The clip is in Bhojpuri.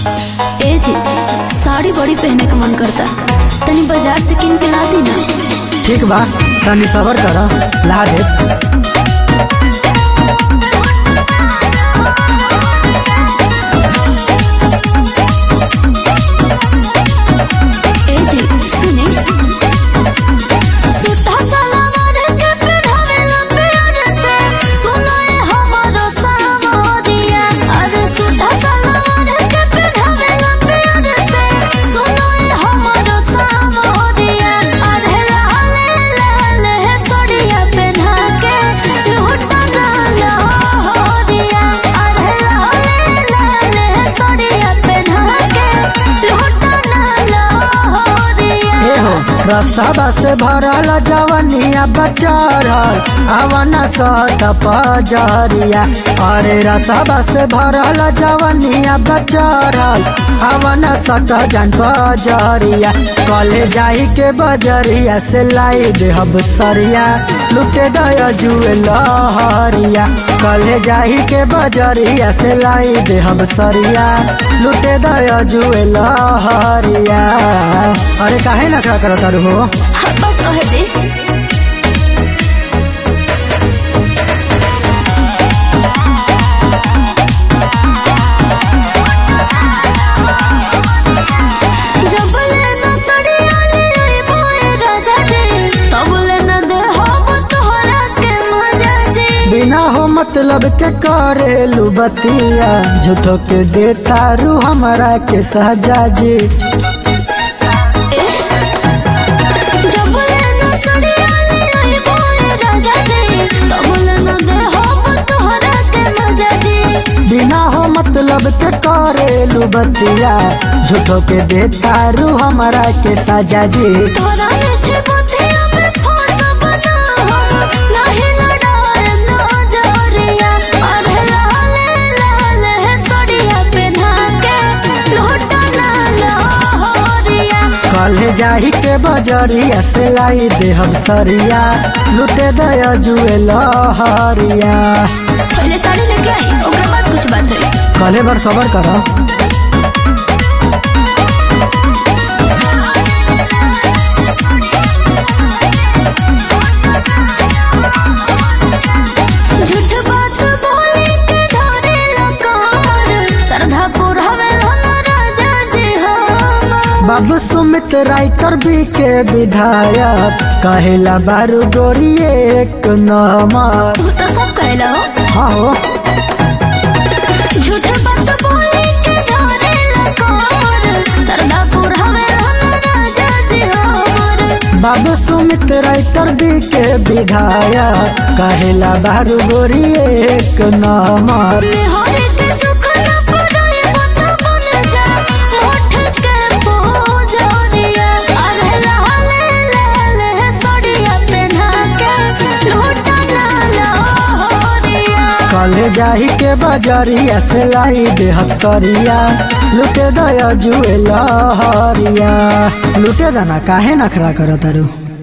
ए जी साड़ी बड़ी पहने का मन करता तनी बाजार से किन के ला दी ना ठीक बा तनी सबर कर ला दे ए जी सुने सूटा सलवार के पहनावेला प्यार से सुनो ए हमारो सावरिया अरे सूटा सलवार के पहनावेला प्यार से सुनो ए हमारो सावरिया अरे लाले लाले सड़िया पहना के लूटा ना लहरिया अरे लाले लाले सड़िया पहना के लूटा ना लहरिया ए हो रसवा से भरल जवनिया बचरल अवन सत पजरिया अरे रसवा से भरल जवनिया बचरल अवन सत जन पजरिया कले जाई के बजरिया से लाई देहब सरिया लुटे दया जुए लहरिया कले जाई के बजरिया से लाई देहब सरिया लुटे दया जुए लहरिया अरे काहे नखरा करत तारू हो हब्बा कह दे जब लेना सड़िया ले आई बोए राजा जी तब लेना दे हम तोहरा के मजा जी बिना हो मतलब के करेलू बतिया झूठो के दे तारू हमरा के सहजा जी जब लेना सड़िया ले आई बोए राजा जी तब लेना दे हम तोहरा के मजा जी बिना हो मतलब के करेलू बतिया झूठो के दे तारू हमरा के सजा जी तोरा मीठे बुद्धिया में फंसब ना हम नहीं लड़ाए ना जरिया अरे लाले लाले सड़िया पहना के लूटा ना लहरिया कल जाही के बजरिया से लाई देहब सरिया लुटे दया जुए लहरिया पहले साड़ी लेके आई ओकरा बाद कुछ बात है कले बार सबर कर झूठ बात बोले के धरे लकार श्रद्धा पुरहवे ना राजा जी हम बाबू सुमित राइटर बी के विधायक कहेला बारू गोरी एक नंबर तू तो सब कहला हो हाँ हो झूठ बात बोले के धरे लकार श्रद्धा पुरहवे ना राजा जी हमर बाबू सुमित राइटर बी के विधायक कहेला बारू गोरी एक नंबर निहारे के सुख न पुराए बता बन जा मोठ के पूजनिया अरे लाले लाले सड़िया पहना के लूटा ना लहरिया कल जाही के बजरिया से लाई देहब सरिया लुटे दया जुए लहरिया लुटे दाना काहे नखरा करत तारू